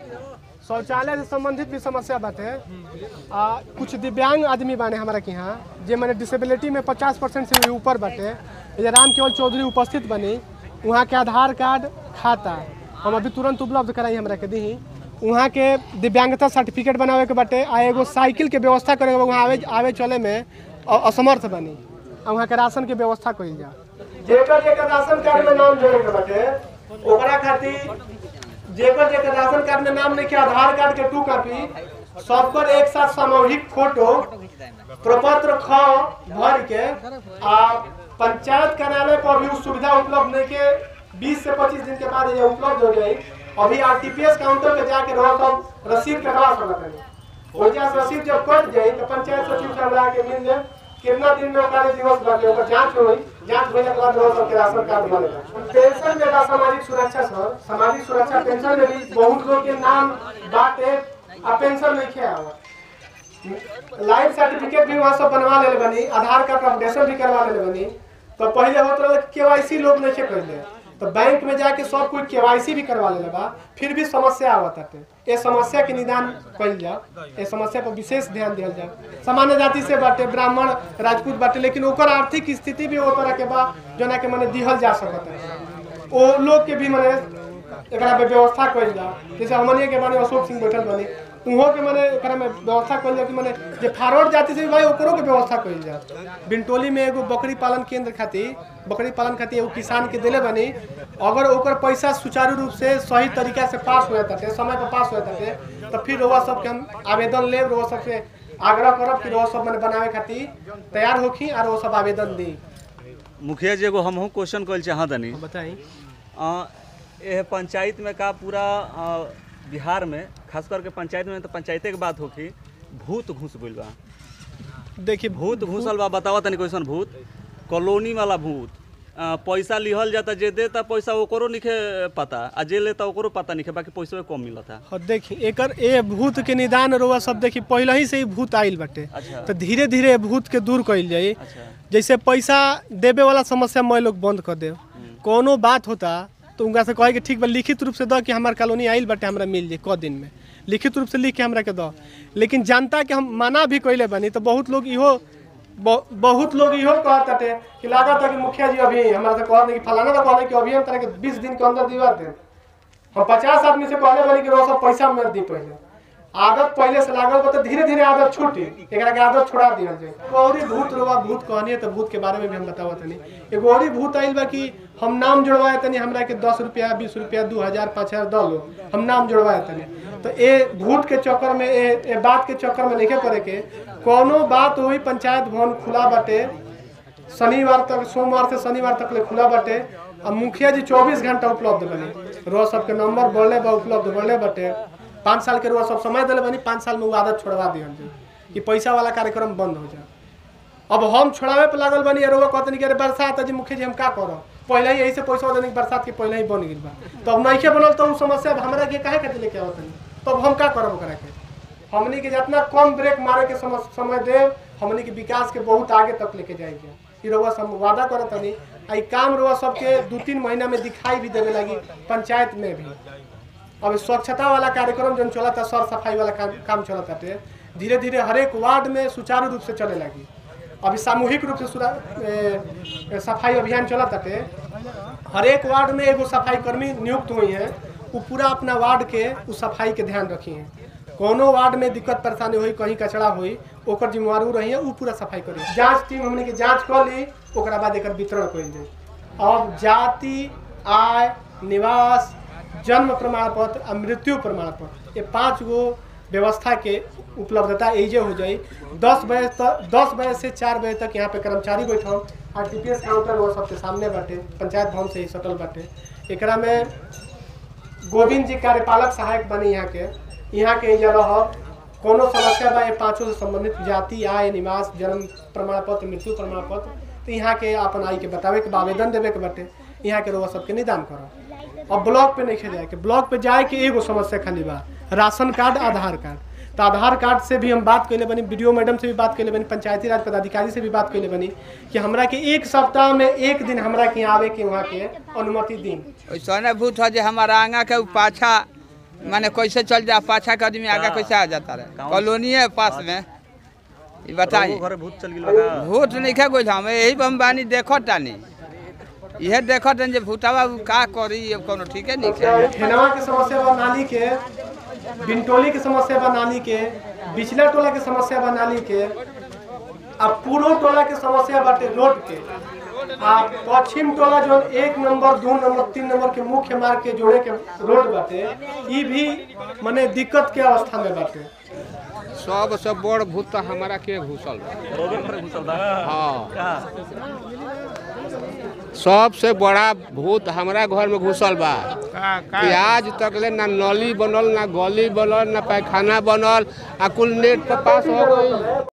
शौचालय से संबंधित भी समस्या बाटे आ कुछ दिव्यांग आदमी बाने हमारा के यहाँ जे मैंने डिसेबिलिटी में 50 परसेंट से भी ऊपर बाटे ये राम केवल चौधरी उपस्थित बनी वहाँ के आधार कार्ड खाता हम अभी तुरंत उपलब्ध कराई हमरा के दी वहाँ के दिव्यांगता सर्टिफिकेट बनावे के बाटे आ एगो साइकिल के व्यवस्था करे के बा, वहाँ आवे आवे चले में अ- असमर्थ बनी आ वहाँ के राशन के व्यवस्था कइल जा जेकर जेकर राशन कार्ड में नाम जोड़े के बाटे ओकरा खातिर जेकर जेकर राशन कार्ड में नाम लिखे आधार कार्ड के टू कॉपी सबकर एक साथ सामूहिक फोटो प्रपत्र ख भर के आ पंचायत कार्यालय पर भी उ सुविधा उपलब्ध नहीं के 20 से 25 दिन के बाद ये उपलब्ध हो जाई अभी आरटीपीएस काउंटर पे जाके रहो सब रसीद कटवा सकत है ओजा से रसीद जब कट जाई तो पंचायत सचिव से हमरा के मिल जाए कितना दिन में ओकर दिवस बाटे ओकर जांच होई जांच होइला के बाद रहो सब के राशन कार्ड बनेगा पेंशन में बा सामाजिक सुरक्षा सर सामाजिक सुरक्षा पेंशन में भी बहुत लोग के नाम बाटे आ पेंशन नहीं खे आवत लाइफ सर्टिफिकेट भी वहाँ सब बनवा ले बनी आधार कार्ड अपडेशन भी करवा ले बनी तो पहले होत रहे केवाईसी लोग नहीं थे पहले तो बैंक में जाके सब कुछ केवाईसी भी करवा ले बा फिर भी समस्या आवत है ये समस्या के निदान कइल जाओ ये समस्या पर विशेष ध्यान दिया जाए सामान्य जाति से बाटे ब्राह्मण राजपूत बाटे लेकिन ओकर आर्थिक स्थिति भी ओ तरह के बा जना के मने दिहल जा सकत है ओ लोग के भी मने एकरा पे व्यवस्था कइल जाओ जैसे हमनिए के बारे में अशोक सिंह बैठल बनी उहो के माने एकरा में व्यवस्था कइल जाओ कि माने जे फारवर्ड जाति से भी भाई ओकरो के व्यवस्था कइल जाओ बिनटोली में एगो बकरी पालन केंद्र खातिर बकरी पालन खातिर एगो किसान के देले बनी अगर ओकर पैसा सुचारू रूप से सही तरीका से पास हो जाता है समय पर पास हो जाता है तो फिर रउआ सबके हम आवेदन लेब रउआ सबसे आग्रह करब कि रउआ सब माने बनावे खातिर तैयार होखी और वो सब आवेदन दी मुखिया जी एगो हमहू क्वेश्चन कइल चाहत तनी बताई अ, एह पंचायत में का पूरा अ, बिहार में खास करके पंचायत में तो पंचायते के बात होखी भूत घुस गइल बा देखिए भूत घुसल बा बतावा तनी कैसन भूत कॉलोनी वाला भूत अ, पैसा लिहल जाता जे देता पैसा ओकरो निखे पता आ जे लेता ओकरो पता निखे बाकी पैसा कम मिलता और देखी एकर ए भूत के निदान रोवा सब देखी पहले ही से ही भूत आइल बाटे अच्छा। तो धीरे धीरे ए भूत के दूर कइल जाई अच्छा जैसे पैसा देवे वाला समस्या मैं लोग बंद कर दे कोनो बात होता तो उनका से कहे कि ठीक बा लिखित रूप से दो कि हमार कॉलोनी आइल बाटे हमरा मिल जाए क दिन में लिखित रूप से लिख के हमरा के दो लेकिन जनता के हम मना भी कइले बनी तो बहुत लोग इहो ब- बहुत लोग इहो कहत बाटे कि लागत है कि मुखिया जी अभी हमरा से कहत नहीं कि फलाना का कहले कि अभी हम तरह के 20 दिन के अंदर दिवा दे हम पचास आदमी से कहले बनी कि रोज सब पैसा मत दी पहले आदत पहले से लागल बा तो धीरे धीरे आदत छूटी एकरा के आदत छोड़ा दिहल जाए औरी भूत रोवा भूत कहनी तो भूत के बारे में भी हम बतावत तनी एगो औरी भूत आइल बा कि हम नाम जुड़वाए तनी हमरा के दस रुपया बीस रुपया दू हजार पाँच हजार दो लो हम नाम जुड़वाए तनी तो ए भूत के चक्कर में ए, ए बात के चक्कर में नहीं करे के कोनो बात वही पंचायत भवन खुला बाटे शनिवार तक सोमवार से शनिवार तक ले खुला बाटे आ मुखिया जी 24 घंटा उपलब्ध बने रोज सबके नंबर बढ़ले बा उपलब्ध बढ़ले बाटे पाँच साल के रोज सब समय दिले बनी पाँच साल में वो आदत छोड़वा दिहल जाए कि पैसा वाला कार्यक्रम बंद हो जाए अब हम छोड़ावे पे लागल बनी अरे कहतनी कि अरे बरसात है जी मुखिया जी हम का करब पहले ही यही से पैसा देने बरसात के पहले ही बन गई बा तो अब नइखे बनल तो उ समस्या हमरा के काहे खातिर लेके आवत नहीं तब हम का करब ओकरा के हमनी के जितना कम ब्रेक मारे के सम- समय दे हमनी के विकास के बहुत आगे तक लेके जाएंगे ई रउआ सब वादा करत तनी आ ई काम रउआ सबके दू तीन महीना में दिखाई भी देवे लगी पंचायत में भी अब स्वच्छता वाला कार्यक्रम जो चलता सर सफाई वाला काम, काम चलता धीरे धीरे हरेक वार्ड में सुचारू रूप से चले लगी अभी सामूहिक रूप से सुरा- ए, ए, सफाई अभियान चलता हरेक वार्ड में एगो सफाई कर्मी नियुक्त हुई हैं वो पूरा अपना वार्ड के उस सफाई के ध्यान रखी हैं कोनो वार्ड में दिक्कत परेशानी हुई कहीं कचरा हुई ओकर जिम्मेवार उ रही है वो पूरा सफाई करी जांच टीम हमने के जांच कर ली ओकरा बाद एकर वितरण कइल जाए अब जाति आय निवास जन्म प्रमाण पत्र आ मृत्यु प्रमाण पत्र ये पांच गो व्यवस्था के उपलब्धता एजे हो जाई दस बजे तक दस बजे से चार बजे तक यहाँ पे कर्मचारी बैठल R T P S counter वो सबके सामने बाटे पंचायत भवन से ही सटल बाटे एकरा में गोविंद जी कार्यपालक सहायक बने यहाँ के यहाँ के एजा रहब कोनो समस्या बा ये पाँचों से संबंधित जाति आय निवास जन्म प्रमाण पत्र मृत्यु प्रमाण पत्र तो यहाँ के अपन आई के बतावे के बा, आवेदन देवे के बाटे यहाँ के रउआ सबके निदान करब अब ब्लॉक पे नहीं जाए के ब्लॉक पे जाए के एगो समस्या खाली बा राशन कार्ड आधार कार्ड तो आधार कार्ड से भी हम बात कैले बनी वीडियो मैडम से भी बात कैले बनी पंचायती राज पदाधिकारी से भी बात कैले बनी कि हमरा के एक सप्ताह में एक दिन हमरा के यहाँ आवे के वहाँ के अनुमति दी ओइसने भूत ह जे हमारा आंगा के उ पाछा माने कैसे चल जा पाछा के आदमी आगे का? कैसे आ जाता रहे कौन? कॉलोनी है पास में ये बताइए घरे भूत चल गेल बा भूत नहीं खा गोल हम यही पर हम बानी देखो तानी यह देखो तानी जे भूतावा उ का करी ये कोनो ठीके नहीं है ठेनवा के समस्या बा नाली के बिनटोली के समस्या बा नाली के बिचला टोला के समस्या बा नाली के आ पूर्व टोला के समस्या बाटे रोड के आ पश्चिम टोला जो एक नंबर दो नंबर तीन नंबर के मुख्य मार्ग के जोड़े के रोड बाटे ई भी माने दिक्कत के अवस्था में बाटे सबसे बड़ भूत तो हमारा के घुसल बा रोबे पर घुसल बा हाँ का सबसे बड़ा भूत हमारा घर में घुसल बा कि आज तक ले ना नली बनल ना गली बनल ना पैखाना बनल आ कुल नेट पर पास हो गई